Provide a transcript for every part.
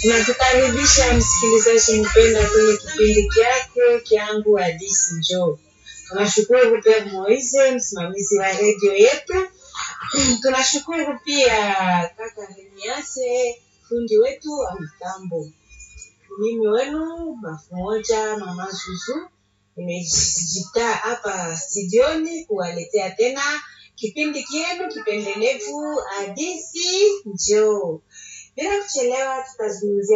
Tunakukaribisha msikilizaji mpenda kwenye kipindi kyako kyangu Hadithi Njoo. Tunashukuru pia Moise, msimamizi wa redio yetu. Tunashukuru pia kaka Remiase, fundi wetu wa mitambo. Mimi wenu bafu moja mama Zuzu, nimejitaa hapa studioni kuwaletea tena kipindi kienu kipendelevu Hadithi Njoo. Bila kuchelewa, tutazungumzia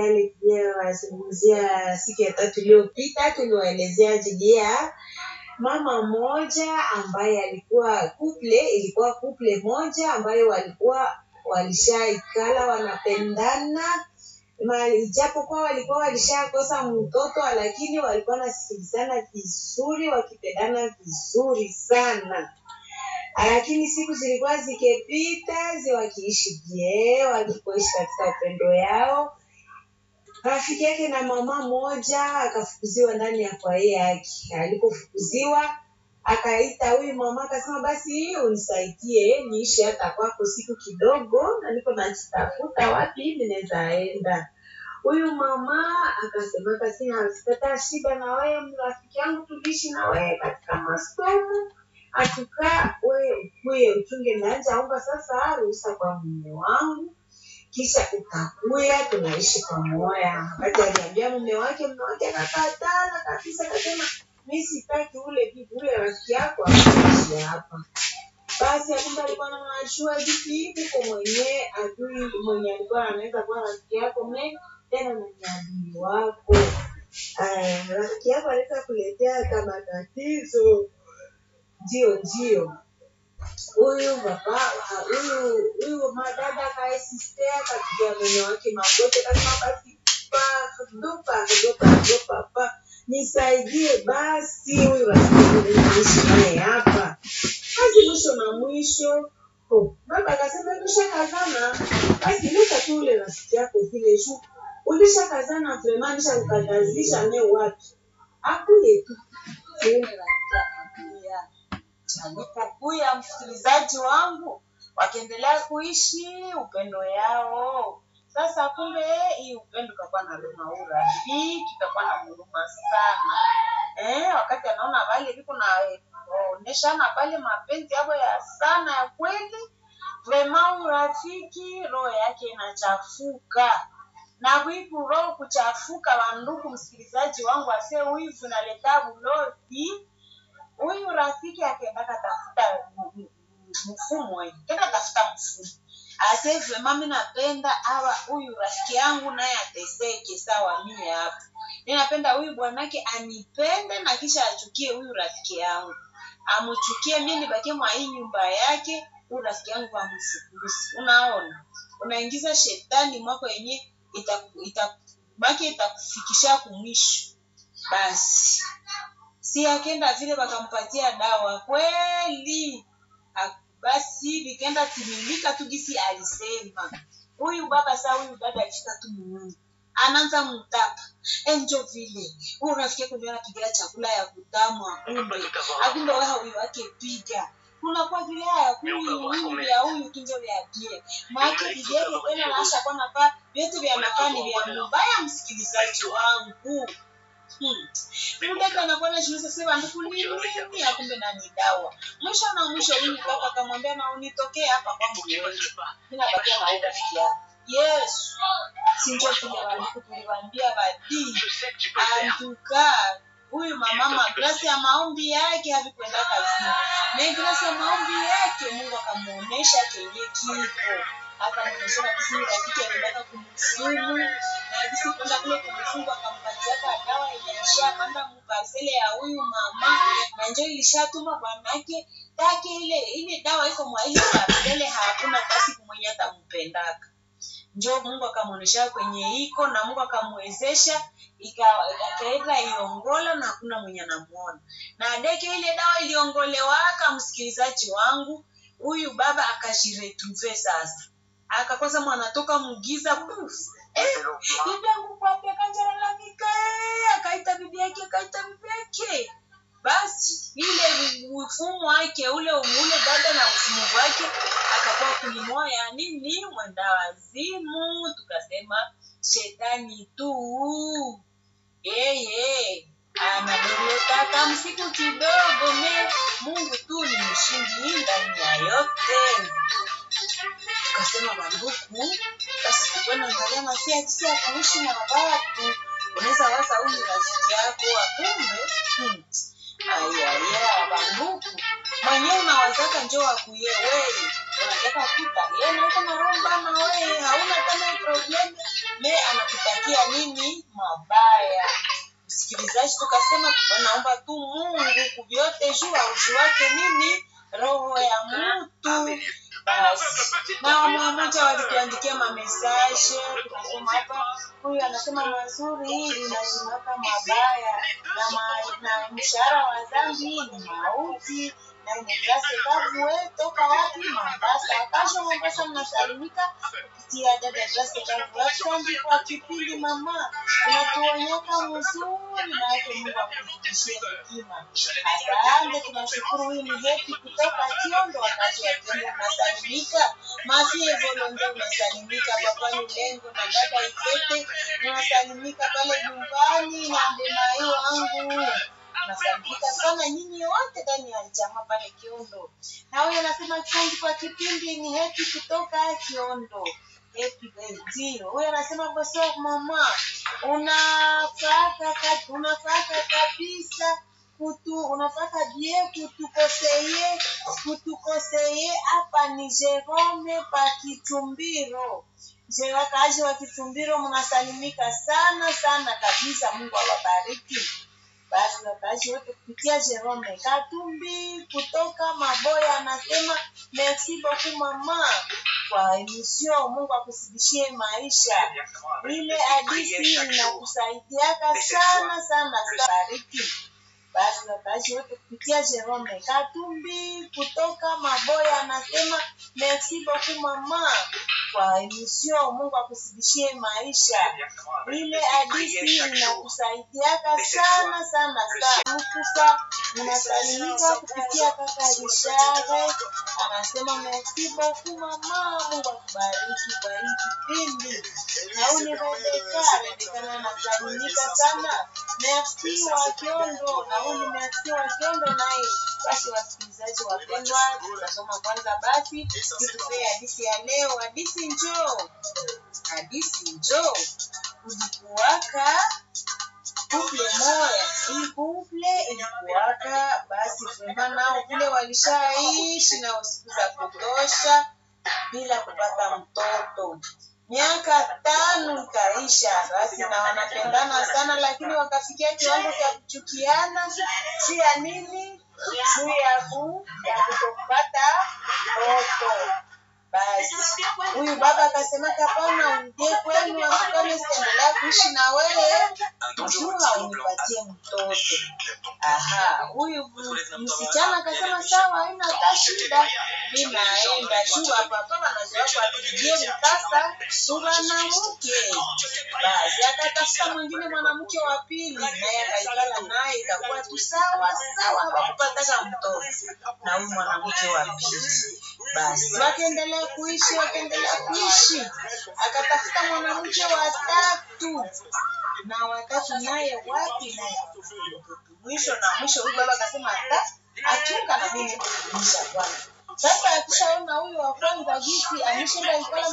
wazungumzia siku ya tatu iliyopita, tuliwaelezea ajili ya mama mmoja ambaye alikuwa kuple, ilikuwa kuple moja ambayo walikuwa walishaikala wanapendana Ma- ijapokuwa walikuwa walishakosa mtoto lakini walikuwa wanasikilizana vizuri wakipendana vizuri sana lakini siku zilikuwa zikipita zi wakiishi je wakiishi katika upendo yao rafiki yake na mama moja akafukuziwa ndani ya kwaye yake alipofukuziwa akaita huyu mama akasema basi unisaidie niishi hata kwako siku kidogo na niko najitafuta wapi hivi naweza enda huyu mama akasema kasina sitata shida na wewe rafiki yangu tuliishi na wewe katika masomo atukaa wewe ukuye uchunge naanja omba sasa ruhusa kwa mume wangu kisha ukakuya tunaishi pamoja wakati aliambia mume wake mume wake akakatala kabisa akasema mi sitaki ule bibi ule rafiki yako aishi hapa basi akumbe alikuwa nanajua vipi hivi kwa mwenyewe adui mwenye alikuwa anaweza kuwa rafiki yako me tena na ni adui wako Aya, rafiki yako anaweza kuletea kama tatizo ndio ndio huyu baba ah, huyu huyu madada kaesistea kapigia mume wake magoti kasema basi pa dupa dupa dupa pa nisaidie basi huyu rafiki yangu naishi naye hapa basi mwisho na mwisho oh, baba akasema tushakazana basi leta tu ule rafiki yako vile juu ulishakazana vrema nishakukatazisha ne wapi akuye tu alipokuya msikilizaji wangu wakiendelea kuishi upendo yao sasa kumbe hii upendo ikakuwa na luma urafiki ikakuwa na huruma sana eh, wakati anaona wale viko na onyeshana pale mapenzi yabo ya sana ya kweli vrema urafiki roho yake inachafuka na wivu roho kuchafuka wandugu msikilizaji wangu ase wivu naleta bulozi huyu rafiki akaendaka tafuta m- m- mfumo eh, kenda tafuta mfumo ase vrema mi napenda awa huyu rafiki yangu naye ateseke sawa mie hapa mi napenda huyu bwanake anipende na kisha achukie huyu rafiki yangu amuchukie mi nibakie mwa hii nyumba yake huyu rafiki yangu amfukuzi unaona unaingiza shetani mwako yenye itaku- itaku- baki itakufikisha kumwisho basi si akenda vile wakampatia dawa kweli A- basi vikaenda timilika tu gisi alisema huyu baba saa huyu dada alifika tu muungu anaanza mtapa enjo vile huyu rafiki yako ndio anapigia chakula ya kutamu akumbe akumbe wewe huyu wake piga kunakuwa vile haya huyu huyu vya huyu kinjo vya bie maake vijeke tena naasha kwa nafaa vyote vya nafaa ni vya mubaya msikilizaji wangu Hmm. Mdada anakuwa anajiuliza sasa banduku ni nini akumbe na ni dawa. Mwisho na mwisho huyu kaka akamwambia na unitokee hapa kwangu wewe. Mimi nabakia na huyu rafiki yangu. Yesu. Si ndio kile banduku tuliwaambia badii. Antuka huyu mamama glasi ya maombi yake havikwenda kazini. Na glasi ya maombi yake Mungu akamuonesha kenye kiko. Akamuonesha kabisa huyu rafiki anaendaka kumsumu na jinsi kwenda kule kumfunga akampatia ka dawa yenye ishapanda mupasele ya huyu mama na njo ilishatuma bwanake take ile ile dawa iko mwa ile pasele hakuna basi kumwenye atampendaka njo mungu akamwonyesha kwenye iko na mungu akamwezesha ika- akaenda iongola na hakuna mwenye anamuona na deke ile dawa iliongolewaka msikilizaji wangu huyu baba akajiretrouve sasa akakosa mwanatoka mugiza puf eh, bibi yangu kwapi akajalalamika eh, akaita bibi yake akaita bibi yake basi ile mfumo wake ule ule dada na mfumo wake akakuwa kulimoya nini mwenda wazimu tukasema shetani tu yeye anadorotaka msiku kidogo me mungu tu ni mshindi ndani ya yote tukasema banduku basi tukwenda angalia masia jinsi ya kuishi na watu unaweza waza huyu rafiki yako akumbe hmm. ayaya banduku mwenyewe unawazaka njo wakuye weye unataka kuta ye naiko naromba na weye hauna tena problem me anakutakia nini mabaya msikilizaji tukasema naomba tu mungu kuvyote juu auzi wake nini roho ya mtu basi na wamoja walituandikia mamesaje tunasema hapa huyu anasema mazuri linazimaka mabaya na, ma, na mshahara wa dhambi ni mauti na imegrase kavue toka wapi mombasa kasho mombasa mnasalimika kupitia dada grase kavue asante kwa kipindi mama unatuonyeka mzuri na yake mungu akuzidishie hekima asante tunashukuru huyu ni heti kutoka kiondo wakati wa kiondo unasalimika masie volonde unasalimika papani lengo na dada ikete unasalimika pale nyumbani na ndemayo wangu nasalimika sana nyinyi wote ndani ya jamaa pale Kiondo. Na huyo anasema asante kwa kipindi, ni heti kutoka Kiondo. Happy birthday. Huyo anasema bosi mama, unafaka kati, unafaka kabisa kutu unafaka bie kutukoseye kutukoseye hapa ni Jerome pa Kitumbiro. Je, wakaaji wa Kitumbiro mnasalimika sana sana kabisa. Mungu awabariki basi wakaaji wote kupitia Jerome Katumbi kutoka Maboya anasema merci beaucoup mama kwa emission. Mungu akusidishie maisha. Ile hadithi inakusaidiaka sana sana sana. Bariki basi wakaaji wote kupitia Jerome Katumbi kutoka Maboya anasema merci beaucoup mama kwa emission. Mungu akusidishie maisha. Ile hadithi inakusaidiaka sana sana sana. Kufa unasalimika kupitia kaka Rishare anasema merci beaucoup mama, Mungu akubariki kwa hii kipindi. Na huyu ni Rebeka, Rebeka naye anasalimika sana. Merci wa Kiondo, na huyu ni merci wa Kiondo naye. Basi wasikilizaji wapendwa, tutasoma kwanza basi tutupee hadithi ya leo. Hadithi njoo, hadithi njoo. Kulikuwaka kuple moya, hii kuple ilikuwaka basi vrema nao vile walishaishi nao siku za kutosha bila kupata mtoto. Miaka tano ikaisha basi, na wanapendana sana, lakini wakafikia kiwango cha kuchukiana juu ya nini? Juu ya ku ya kutopata mtoto. Basi huyu baba akasema, hapana, urudie kwenu, akukame, sitaendelea kuishi na wewe juu haunipatie mtoto. Aha, huyu msichana akasema sawa, haina hata shida, mi naenda juu hapa hapa, wanazoea kuapigie mkasa mwanamke. Basi akatafuta mwingine mwanamke wa pili, naye akaikala naye, ikakuwa tu sawa sawa, hawakupataka mtoto na huyu mwanamke wa pili. Basi wakaendelea kuishi, wakaendelea kuishi, akatafuta mwanamke wa tatu na watatu naye wapi naye mwisho na mwisho huyu baba akasema hata achunga na mimi kuisha bwana sasa akishaona huyu wa kwanza jinsi ameshinda ikala